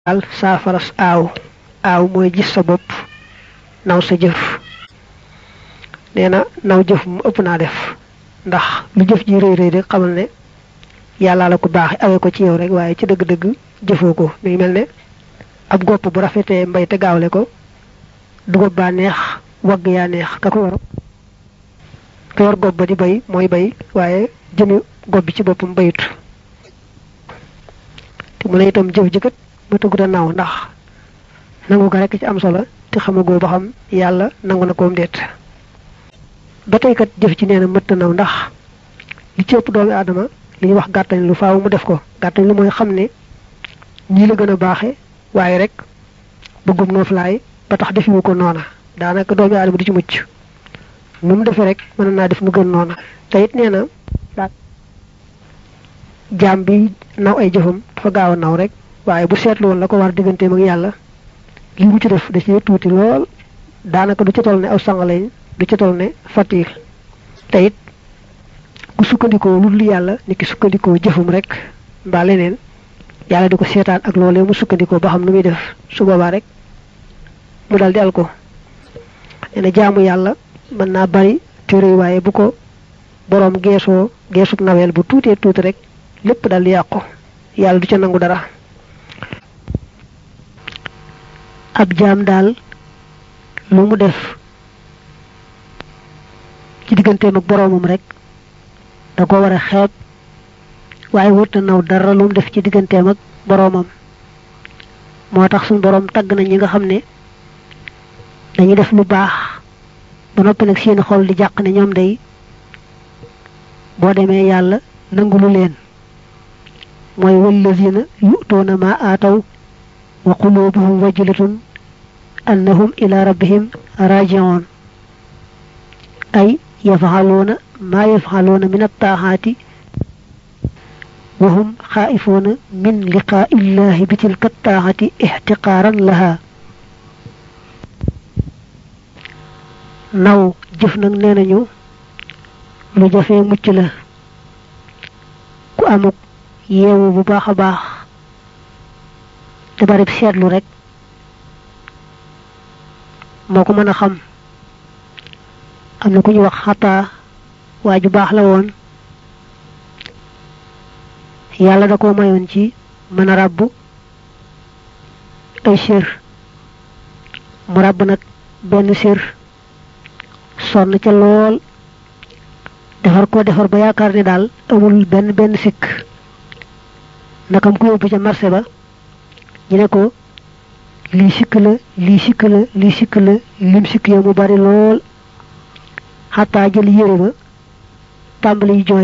daal saafaras aaw aaw mooy gis sa bopp naw sa jëf nee na naw jëf mu ëpp naa def ndax lu jëf ji rëy rëy rek xamal ne yàllaa la ko baax awee ko ci yow rek waaye ci dëgg-dëgg jëfoo ko mi ngi mel ne ab gopp bu rafetee mbay te gaawle ko dugub baa neex wagg yaa neex ka ko yor ka yor gopp ba di bay mooy bay waaye jëmi gopp bi ci boppam bayut te mu ne itam jëf jëkkat ba tëggut a naaw ndax nangu ko rek ci am solo te xamagoo ba xam yàlla nangu na koom déet ba tey kat jëf ci nee na mëtt naw ndax li ci ëpp doomi aadama li ñuy wax gàttañ lu faaw mu def ko gàttañ lu mooy xam ne ñii la gën a baaxe waaye rek bëggum nooflaay ba tax defiwu ko noona daanaka doomi aadama du ci mucc nu mu defee rek mën naa def nu gën noona te it nee na jaam bi naw ay jëfam dafa gaaw a naw rek waaye bu seetlu woon la ko war digganteem ak yàlla li mu ci def da ci tuuti lool daanaka du ci toll ne aw sangalañ du ci toll ne fatir te it ku sukkandikoo lu dul yàlla ni ki sukkandikoo jëfum rek mbaa leneen yàlla di ko seetaan ak loolee mu sukkandikoo ba xam nu muy def su boobaa rek mu dal di al ko nee na jaamu yàlla mën naa bari téere waaye bu ko boroom geesoo geesub naweel bu tuutee tuuti rek lépp dal di yàqu yàlla du ca nangu dara ab jaam daal lu mu def ci digganteem ak boroomam rek da ko war a xeeb waaye wërta naw dara lu mu def ci digganteem ak boroomam moo tax suñ boroom tagg na ñi nga xam ne dañuy def lu baax ba noppi nag seeni xol di jàq ne ñoom day boo demee yàlla nangu lu leen mooy wallazina yu'tuuna ma aataw wa qulubuhum wajilatun annahum ila rabbihim raji'un ay yaf'aluuna ma yaf'aluuna min at-taaxaati wa hum xaa'ifuuna min liqaa'i illahi bi tilka at-taaxati ixtiqaaran laha naw jëf nag nee nañu lu jafee mucc la ku amuk yeewu bu baax a baax te bari seetlu rek moo ko mën a xam am na ku ñu wax xataa waa ju baax la woon yàlla da ko mayoon ci mën a ràbb ay sér mu ràbb nag benn sér sonn ca lool defar ko defar ba yaakaar ne daal amul benn benn sikk nakam ko yóbbu ca marché ba ñu ne ko lii sikk la lii sikk la lii sikk la lim sikk ya mu bari lool xataa jël yére ba tàmbali jooy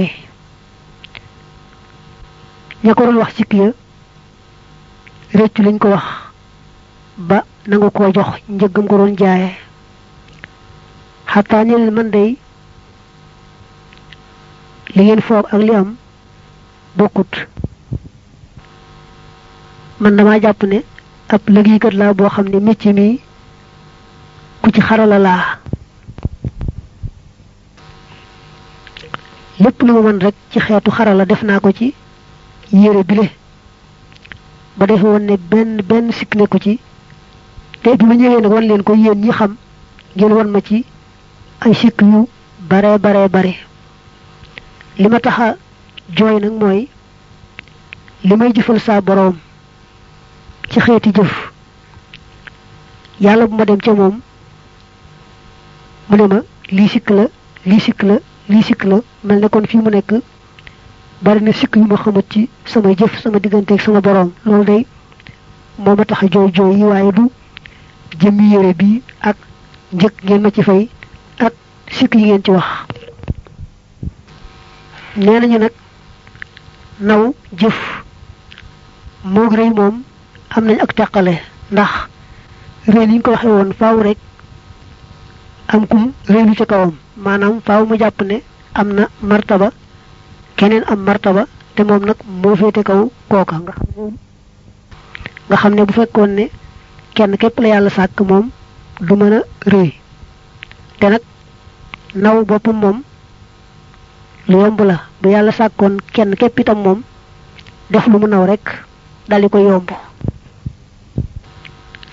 ña ko doon wax sikk ya réccu liñ ko wax ba nangu koo jox njëggam ko doon jaaye xataa ñeneen man day li ngeen foog ak li am bokkut man dama jàpp ne ab liggéeykat laa boo xam ne métier mi ku ci xarala laa lépp lu ma mën rek ci xeetu xarala def naa ko ci yére bile ba defe woon ne benn benn sikk ne ko ci te bi ma ñëwee nag wan leen ko yéen ñi xam ngeen wan ma ci ay sikk yu bare bare bare li ma tax a jooy nag mooy li may jëfal saa boroom ci xeeti jëf yàlla bu ma dem ca moom mu ne ma lii sikk la lii sikk la lii sikk la mel ne kon fii mu nekk bari na sikk yu ma xamut ci sama jëf sama digganteeg sama boroom loolu day moo ma tax a jooy jooy yi waaye du jëmmi yére bi ak njëkk ngeen ma ci fay ak sikk yi ngeen ci wax nee nañu nag naw jëf moog rëy moom am nañ ak teqale ndax réy liñ ko waxee woon faaw rek am kum réylu ci kawam maanaam faaw mu jàpp ne am na martaba keneen am martaba te moom nag moo féete kaw kooka nga xam ne nga xam ne bu fekkoon ne kenn képp la yàlla sàkk moom du mën a rëy te nag naw boppam moom lu yomb la bu yàlla sàkkoon kenn képp itam moom def lu mu naw rek daldi ko yomb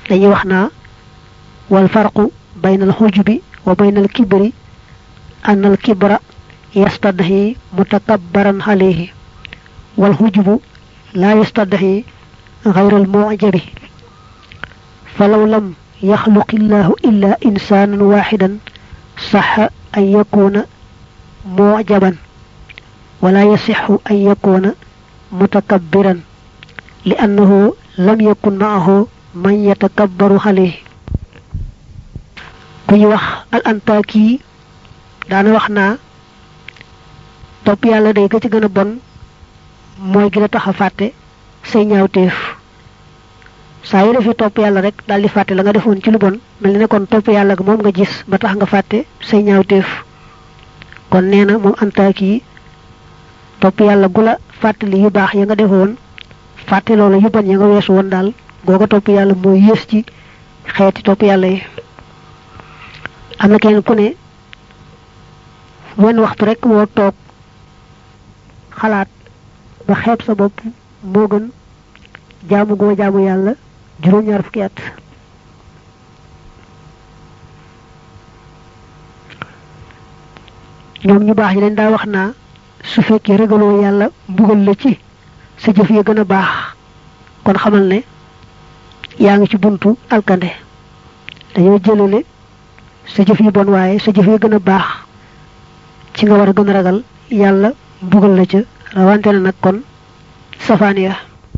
dañuy wax naa wal farqu bayna al xujubi wa bayna al kibri an al kibra yastadhi mutakabbaran alayhi wal xujubu la yastadhi غير المعجب فلو لم يخلق الله إلا إنسانا واحدا صح أن يكون معجبا ولا يصح أن يكون متكبرا لأنه لم يكن معه من يتكبر عليه كي وخ الأنتاكي دانا وخنا توب يالا داي كا gëna bon moy gi la taxa faté say ñaawteef saa yu defee topp yàlla rek daal di fàtte la nga defoon ci lu bon mel ni ne kon topp yàlla moom nga gis ba tax nga fàtte say ñaawteef kon nee na moom antaaki yi topp yàlla gu la fàttali yu baax ya nga defoon fàtte loola yu bon ya nga weesu woon daal googa topp yàlla mooy yées ci xeeti topp yàlla yi am na kenn ku ne wenn waxtu rek moo toog xalaat ba xeeb sa bopp moo gën jaamu goo jaamu yàlla juróom ñaar fukki at ñoom ñu baax ñi leen daa wax naa su fekkee ragaloo yàlla mbugal la ci sa jëf ya gën a baax kon xamal ne yaa ngi ci buntu alkande dañoo jëlale sa jëf yu bon waaye sa jëf ya gën a baax ci nga war a gën a ragal yàlla mbugal la ca rawante na nag kon safaan ya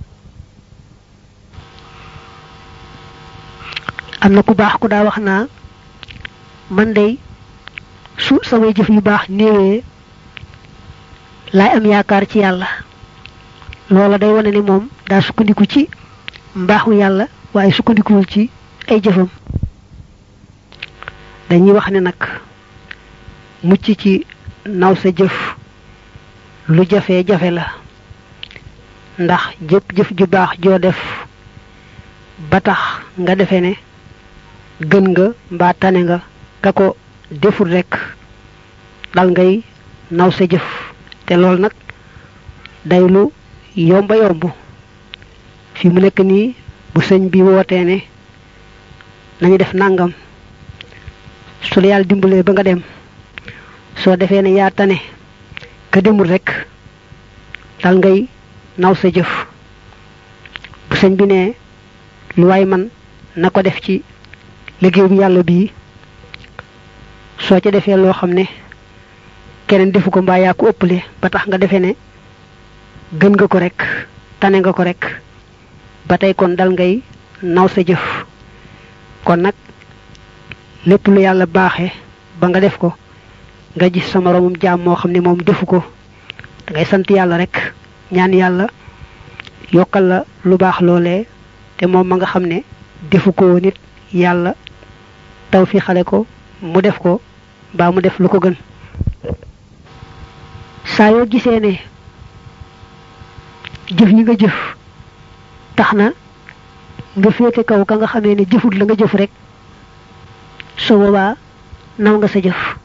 am na ku baax ku daa wax naa man day su samay jëf yu baax néewee laay am yaakaar ci yàlla loola day wane ni moom daa sukkandiku ci mbaaxu yàlla waaye sukkandikuwul ci ay jëfam dañuy wax ne nag mucc ci naw sa jëf lu jafe-jafe la ndax jëpp jëf ju baax joo def ba tax nga defe ne gën nga mbaa tane nga ka ko deful rekk dal ngay naw sa jëf te loolu nag day lu yomba yomb fi mu nekk nii bu sëñ bi wootee ne nañu def nangam su la yàlla dimbalee ba nga dem soo defee ne yaa tane ka demul rekk dal ngay naw sa jëf bu sëñ bi ne lu waay man na ko def ci liggéey bu yàlla bii soo ca defee loo xam ne keneen defu ko mbaa yaa ko ëppale ba tax nga defee ne gën nga ko rek tane nga ko rek ba tey kon dal ngay naw sa jëf kon nag lépp lu yàlla baaxe ba nga def ko nga gis sa moroomum jaam moo xam ne moom defu ko da ngay sant yàlla rek ñaan yàlla yokkal la lu baax loolee te moom ma nga xam ne defu ko nit yàlla taw fi xale ko mu def ko mbaa mu def lu ko gën saa yoo gisee ne jëf yi nga jëf tax na nga féete kaw ka nga xamee ne jëfut la nga jëf rek su boobaa naw nga sa jëf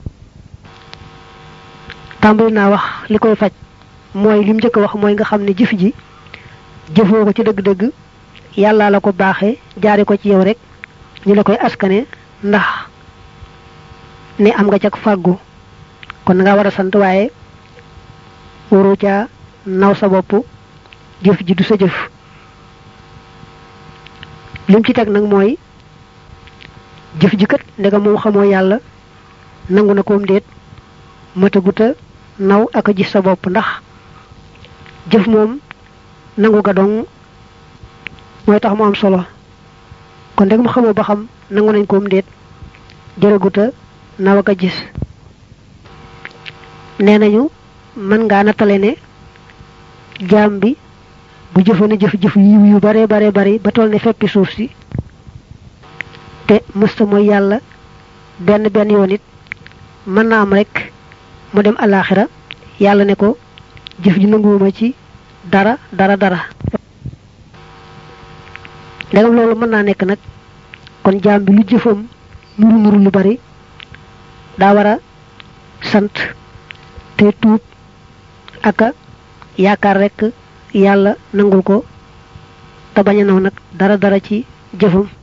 tàmbali naa wax li koy faj mooy lim njëkk a wax mooy nga xam ne jëf ji jëfoo ko ci dëgg-dëgg yàllaa la ko baaxee jaare ko ci yow rek ñu la koy askane ndax ne am nga cag fàggu kon nga war a sant waaye waru ca naw sa bopp jëf ji du sa jëf lim ci teg nag mooy jëf ji kat ndega moom xamoo yàlla nangu na koom déet mataguta naw ak a gis sa bopp ndax jëf moom nangu ga dong mooy tax mu am solo kon ndeg mu xamoo ba xam nangu nañ koom déet jërëguta naw ak a gis nee nañu mën ngaa nattale ne jaam bi bu jëfane jëf-jëf yiw yu bare bare bari ba toll ne feppi suuf si te mësta mooy yàlla benn benn yoon it mën na am rek mu dem alaxira yàlla ne ko jëf ji nanguwuma ci dara dara dara ndegam loolu mën naa nekk nag kon jaam bi lu jëfam nuru nuru lu bari daa war a sant te tuub aka yaakaar rek yàlla nangul ko te bañ a naw nag dara dara ci jëfam